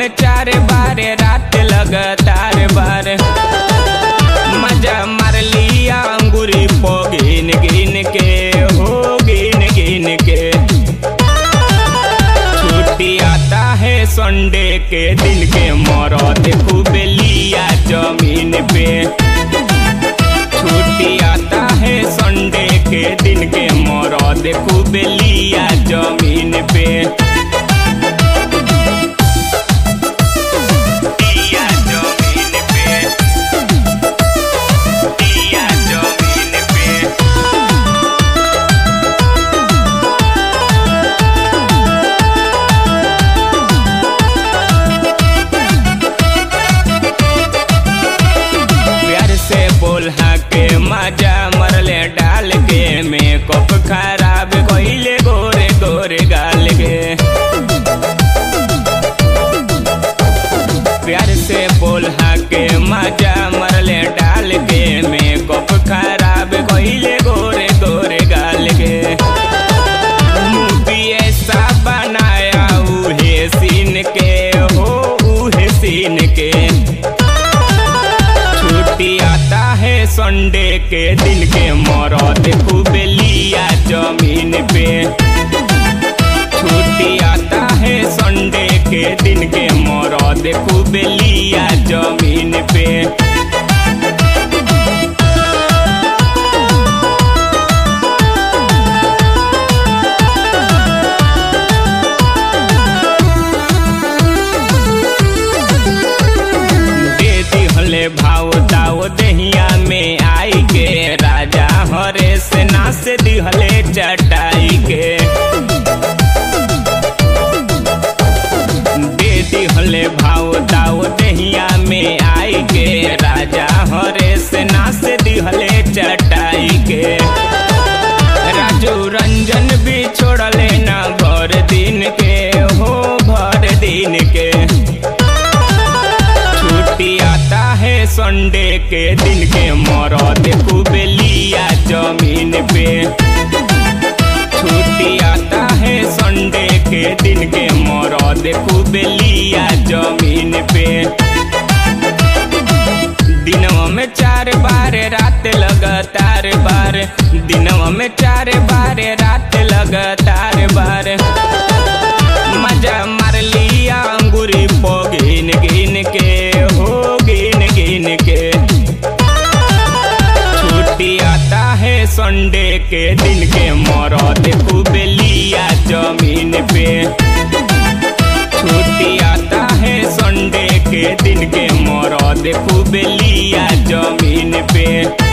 में चार बार रात लगातार बार मजा मार लिया अंगूरी पो गिन गिन के हो गिन गिन के छुट्टी आता है संडे के दिन के मरद खूब लिया जमीन पे छुट्टी आता है संडे के दिन के मरद खूब लिया जमीन पे लिया जमीन पे लिया जमीन पे प्यार से बोल के मजा मरले डाल के मेकअप खराब कइले गोरे गोरे गाल के प्यार से बोल के मजा मरले डाल के मेकअप खराब कइले गोरे गोरे गाल के मूवी ऐसा बनाया उहे सीन के हो उहे सीन के छुट्टी आता है संडे के दिन के मरद खूब लिया जमीन पे छुट्टी आता है संडे के दिन के मरद खूब लिया जमीन पे दे दिहले भाव दाव दहिया में आई के राजा हरे से नास दिहले चटाई के दे दिहले भाव दाव दहिया में आई के राजा हरे से नास दिहले चटाई के राजू रंजन भी छोड़ले ना भर दिन के हो भर दिन के छुट्टी आता है संडे के दिन के मरद खूब लिया जमीन पे छुट्टी आता है संडे के दिन के मरद खूब लिया जमीन पे दिनवा में चार बार रात लगातार बार दिनवा में चार बार रात लगातार बार मजा मार लिया अंगूरी पो गिन गिन के हो गिन गिन के छुट्टी आता है संडे के दिन के मरद खूब लिया जमीन पे छुट्टी आता है संडे के दिन के मरद खूब लिया जमीन पे